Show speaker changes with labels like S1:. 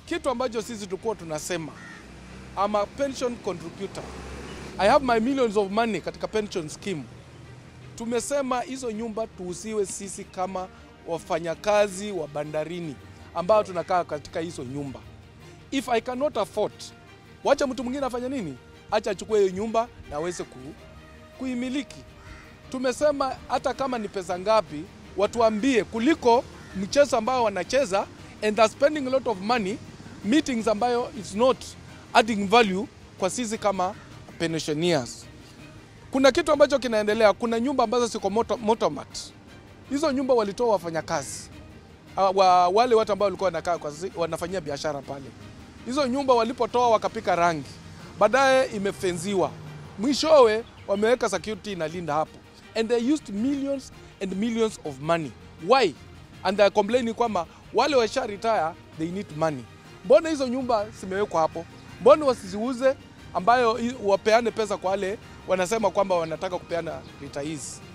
S1: kitu ambacho sisi tulikuwa tunasema I'm a pension contributor. I have my millions of money katika pension scheme. Tumesema hizo nyumba tuusiwe sisi kama wafanyakazi wa bandarini ambao tunakaa katika hizo nyumba. If I cannot afford, wacha mtu mwingine afanye nini? Acha achukue hiyo nyumba na aweze ku, kuimiliki. Tumesema hata kama ni pesa ngapi, watuambie kuliko mchezo ambao wanacheza and they're spending a lot of money meetings ambayo it's not adding value kwa sisi kama pensioners. Kuna kitu ambacho kinaendelea, kuna nyumba ambazo ziko moto, motomat. Hizo nyumba walitoa wafanyakazi Ah, wa, wale watu ambao walikuwa wanakaa kwa zi- wanafanyia biashara pale. Hizo nyumba walipotoa wakapika rangi, baadaye imefenziwa, mwishowe wameweka security inalinda hapo, and they used millions and millions of money. Why? And they are complaining kwamba wale washa retire they need money. Mbona hizo nyumba zimewekwa hapo? Mbona wasiziuze ambayo i- wapeane pesa kwa wale wanasema kwamba wanataka kupeana retirees?